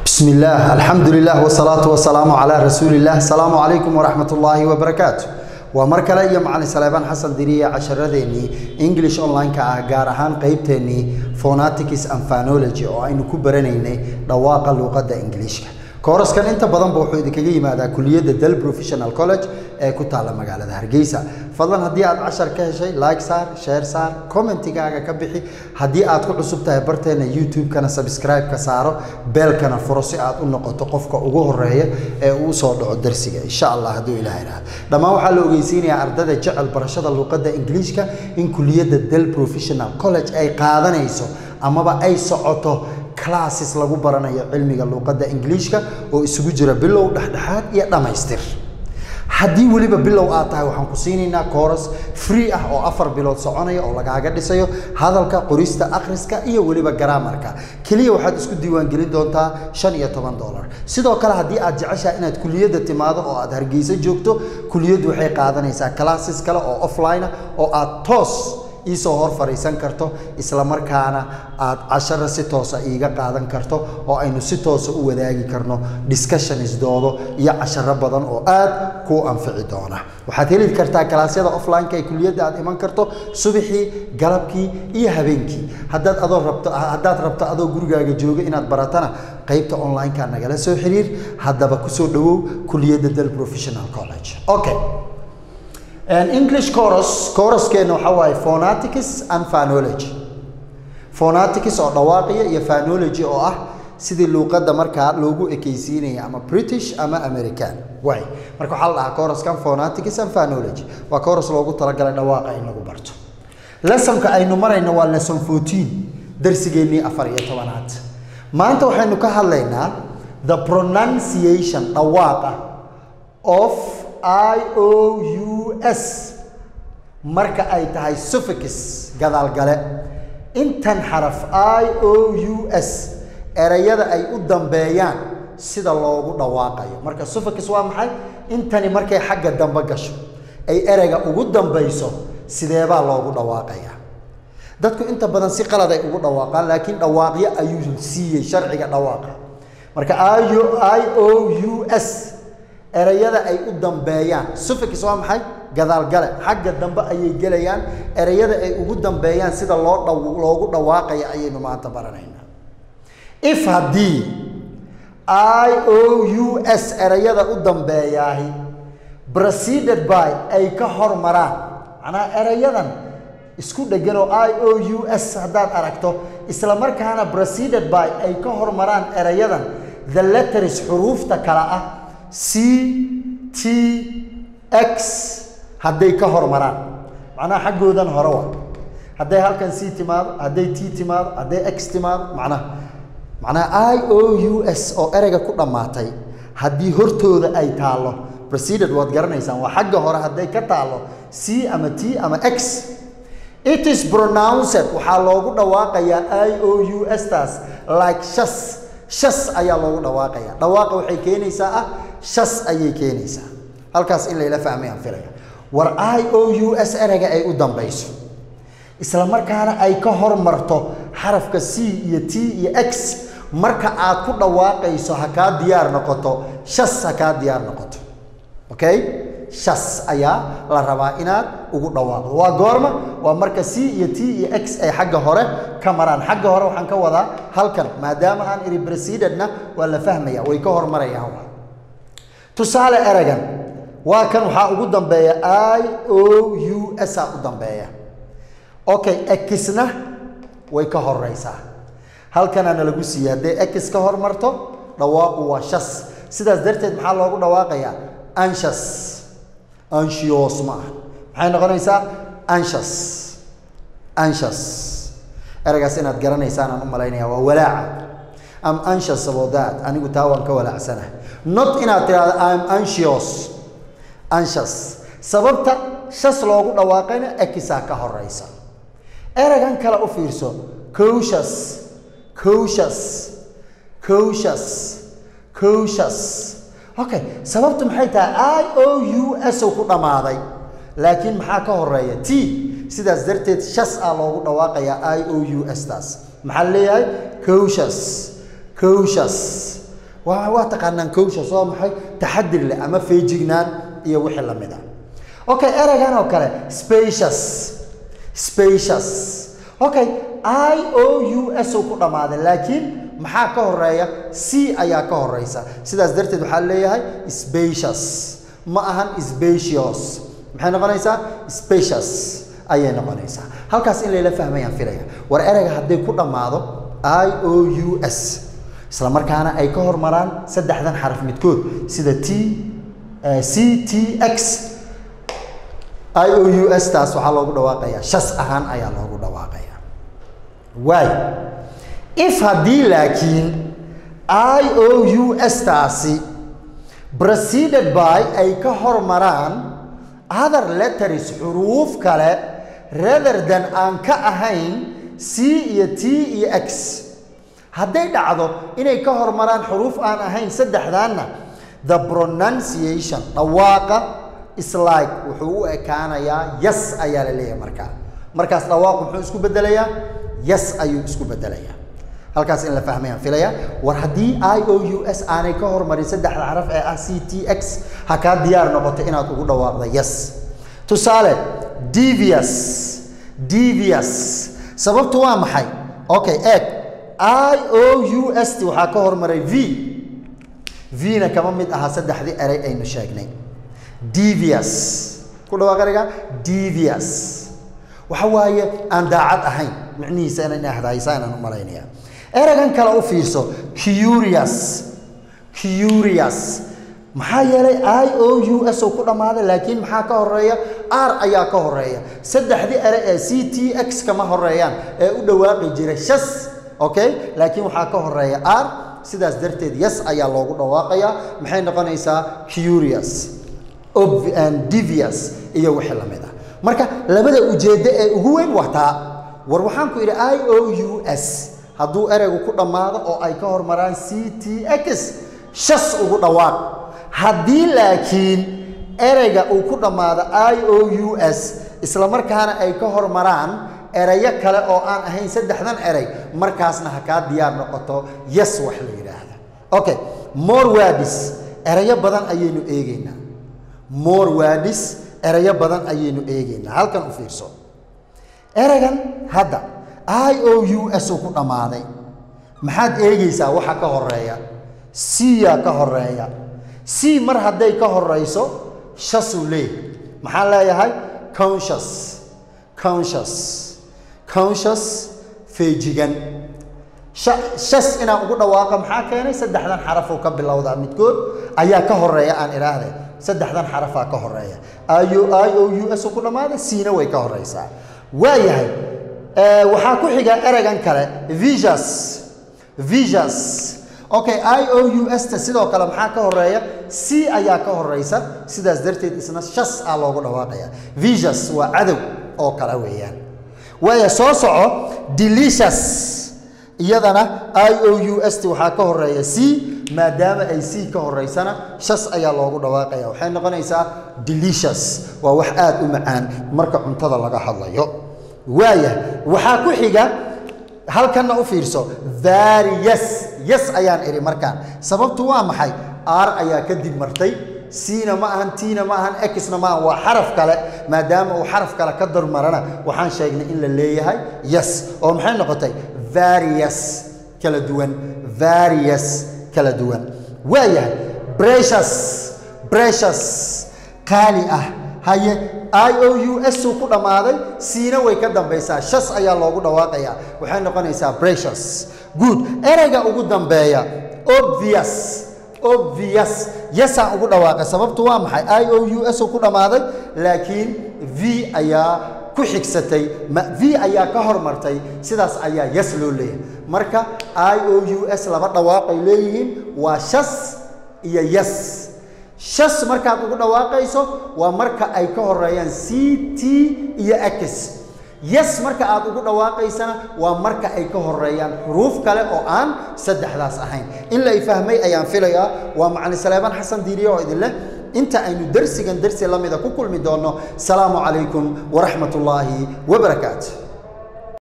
بسم الله الحمد لله والصلاة والسلام على رسول الله السلام عليكم ورحمة الله وبركاته ومركله iyo macalin Salebaan Xasan Diriye casharadeenii English online ka ah gaar ahaan qaybteenii phonetics and phonology oo aynu ku baranaynay dhawaaqa luqadda Englishka kooraskan inta badan buu wuxuu idinkaga yimaadaa kuliyadda Dal Professional College ee ku taala magaalada Hargeysa fadlan haddii aad cashar ka heshay like saar share saar commentigaaga ka bixi haddii aad ku cusub tahay barteena YouTube-kana subscribe ka saaro beelkana furo si aad u noqoto qofka ugu horeeya ee uu soo dhaco darsiga insha Allah hadduu ilaahay raado dhammaan waxaa la ogeysiinayaa ardada jecel barashada luqadda Ingiriiska in kuliyadda Dal Professional College ay qaadanayso amaba ay socoto classes lagu baranayo cilmiga luqadda Ingiriiska oo isugu jira bilow dhexdhexaad iyo dhamaystir haddii weliba bilow aad tahay waxaan ku siinaynaa kooras free ah oo afar bilood soconaya oo lagaaga dhisayo hadalka qorista akhriska iyo weliba garaamarka keliya waxaad isku diiwaangelin doontaa shan iyo toban dollar sidoo kale haddii aad jeceshahay inaad kuliyadda timaado oo aad hargeysa joogto kuliyaddu waxay qaadanaysaa classes kale oo offline ah oo aad toos iisoo hor fariisan karto isla markaana aad cashara si toosa iiga qaadan karto oo aynu si toosa u wadaagi karno discussions doodo iyo casharo badan oo aad kuu anfici doona waxaad heli kartaa kalaasyada offline-ka ee kuliyadda aad iman karto subaxii galabkii iyo habeenkii haddaad adoo rabto haddaad rabto adoo gurigaaga jooga inaad baratana qaybta online-ka nagala soo xiriir haddaba kusoo dhawow kuliyadda dal professional college okay An English chorus choruskeena waxa waaye phonetics and phonology phonetics oo dhawaaqiya iyo phonology oo ah sidii luuqadda markaa loogu ekaysiinaya ama British ama American way marka waxa la dhahaa choruskan phonetics and phonology waa chorus loogu talagalay dhawaaqa in lagu barto lessonka aynu marayno waa lesson 14 darsigeennii afar iyo tobanaad maanta waxaynu ka hadlaynaa the pronunciation dhawaaqa of i o u s marka ay tahay suffix gadaalgale intan xaraf i o u s erayada ay u dambeeyaan sida loogu dhawaaqayo marka suffix waa maxay intani markay xagga dambe gasho ay ereyga ugu dambayso sideebaa loogu dhawaaqaya dadku inta badan si qalad ay ugu dhawaaqaan laakiin dhawaaqyo ayuu siiyey sharciga dhawaaqa marka i o u s erayada ay u dambeeyaan suffix waa maxay gadaalgale xagga dambe ayay gelayaan erayada ay ugu dambeeyaan sida loo dhaw loogu dhawaaqaya ayaynu maanta baranaynaa if haddii i o u s erayada u dambeeyaahi preceded by ay ka hormaraan macnaha erayadan isku dhegan oo i o u s haddaad aragto isla markaana preceded by ay ka hormaraan erayadan the letters xuruufta kale ah c t x hadday ka hormaraan macnaha xaggoodan hore wa hadday halkan c timaado hadday t timaado hadday x timaado macnaha macnaha i o u s oo ereyga ku dhammaatay haddii hortooda ay taallo preceded waad garanaysaan waa xagga hore hadday ka taallo c ama t ama x it is pronounced waxaa loogu dhawaaqayaa i o u s taas like shas shas ayaa loogu dhawaaqaya dhawaaqa waxay keenaysaa ah shas ayay keenaysaa halkaas in layla fahmay aan filaya war i o u s ereyga ay u dambayso isla markaana ay ka hormarto xarafka c iyo t iyo x marka aad ku dhawaaqayso ha kaa diyaar noqoto shas ha kaa diyaar noqoto okay shas ayaa la rabaa inaad ugu dhawaaqdo waa goorma waa marka c iyo t iyo x ay xagga hore ka maraan xagga hore waxaan ka wadaa halkan maadaama aan iri precededna waa la fahmaya way ka hormarayaan waa tusaale eragan waa kan waxaa ugu dambeeya i o u s a u dambeeya okay exna way ka horeysaa halkanaana lagu siiyey hadday ex ka hormarto dhawaaqu waa shas sidaas darteed maxaa loogu dhawaaqayaa anshas anshiyos ma ah maxay noqonaysaa anshas anshas eragaas inaad garanaysaan aan u malaynaya waa walaaca am anxious about that anigu taa waan ka walaacsanahay not inaad tidhahdo am anxious anxious sababta shas loogu dhawaaqayna ekisaa ka horeysa eragan kale u fiirso cocious cocious cocious cocious okay sababtu maxay tahay i o u s ku dhammaaday laakiin maxaa ka horeeya t sidaas darteed shas ah loogu dhawaaqayaa i o u s taas maxaa leeyahay cocious cocious waa waa taqaanaan kowsha soo maxay taxadir leh ama feejignaan iyo wixii la mid ah okay ereygan oo kale spacious spacious okay i o u s uu ku dhammaaday laakiin maxaa ka horeeya c ayaa ka horeysa sidaas darteed waxaa leeyahay spacious ma ahan spacious maxay noqonaysaa spacious ayay noqonaysaa halkaas in layla fahmayaan filaya war ereyga hadday ku dhammaado i o u s isla markaana ay ka hormaraan saddexdan xaraf midkood sida t c t x i o u s taas waxaa loogu dhawaaqayaa shas ahaan ayaa loogu dhawaaqayaa waay if haddii laakiin i o u s taasi preceded by ay ka hormaraan other letters xuruuf kale rather than aan ka ahayn c iyo t iyo x hadday dhacdo inay ka hormaraan xuruuf aan ahayn saddexdaanna the pronunciation dhawaaqa islike wuxuu u ekaanayaa yes ayaa la leeyahay markaa markaas dhawaaqu muxuu isku bedelayaa yes ayuu isku bedelayaa halkaas in la fahmayaan filaya war haddii i o u s aanay ka hormarin saddexda xaraf ee ah c t x ha kaa diyaar noqoto inaad ugu dhawaaqda yes tusaale devious devious sababtu waa maxay okay eeg i o u s t waxaa ka hormaray v v-na kama mid aha saddexdii erey aynu sheegnay devious ku dhawaaq ereyga devious waxa waaye aan daacad ahayn micnihiisa inay ahdaysa inaan u malaynaya ereygan kale u fiirso curious curious maxaa yeelay i o u s oo ku dhammaaday laakiin maxaa ka horeeya r ayaa ka horeeya saddexdii ere ee c t x kama horeeyaan ee u dhawaaqi jiray shas okay laakiin waxaa ka horeeya r sidaas darteed yes ayaa loogu dhawaaqayaa maxay noqonaysaa curious devious iyo wixii la mid ah marka labada ujeeddo ee ugu weyn waa taa war waxaan ku idhi i o u s hadduu ereygu ku dhammaado oo ay ka hormaraan c t x shas ugu dhawaaq haddii laakiin ereyga uu ku dhammaado i o u s isla markaana ay ka hormaraan erayo kale oo aan ahayn saddexdan erey markaasna ha kaa diyaar noqoto yes wax la yidhaahda okay more wadis erayo badan ayaynu eegeynaa more wadis erayo badan ayaynu eegeynaa halkan u fiirso ereygan hadda i o u s uu ku dhammaaday maxaad eegaysaa waxa ka horeeya c-yaa ka horeeya c mar hadday ka horeyso shasuu leeyahay maxaan leeyahay conscious conscious conscious feejigan shas inaan ugu dhawaaqa maxaa keenay saddexdan xarafuu ka bilowdaa midkood ayaa ka horeeya aan idhaahde saddexdan xarafaa ka horeeya i o u s uu ku dhammaaday c-na way ka horeysaa waayahay waxaa ku xiga ereygan kale visus visus okay i o u s ta sidoo kale maxaa ka horeeya c ayaa ka horeysa sidaas darteed isna shas ah loogu dhawaaqaya visus waa cadow oo kale weeyaan waaya soo soco delicious iyadana i o u s t waxaa ka horeeya c maadaama ay c ka horeysana shas ayaa loogu dhawaaqaya waxay noqonaysaa delicious waa wax aada u macaan marka cuntada laga hadlayo waaya waxaa ku xiga halkanna u fiirso various yes ayaan idhi markaan sababtu waa maxay r ayaa kadib martay c-na ma ahan t-na ma ahan exna ma ahan waa xaraf kale maadaama uu xaraf kale ka darmarana waxaan sheegnay in la leeyahay yes oo maxay noqotay various kala duwan various kala duwan waayahay precious precious qaali ah haye i o u s uu ku dhammaaday siina way ka dambaysaa shas ayaa loogu dhawaaqayaa waxay noqonaysaa precious good ereyga ugu dambeeya obvious obvious yesaan ugu dhawaaqay sababtu waa maxay i o u s uu ku dhammaaday laakiin v ayaa ku xigsatay v ayaa ka hormartay sidaas ayaa yes loo leeyahay marka i o u s laba dhawaaqay leeyihiin waa shas iyo yes shas markaad ugu dhawaaqayso waa marka ay ka horeeyaan c t iyo x yes marka aad ugu dhawaaqaysana waa marka ay ka horeeyaan xuruuf kale oo aan saddexdaas ahayn in la ifahmay ayaan filayaa waa macalin saleebaan xasan diiriye oo idin leh inta aynu dersigan dersi la mida ku kulmi doonno salaamu calaykum waraxmat ullaahi wabarakaatu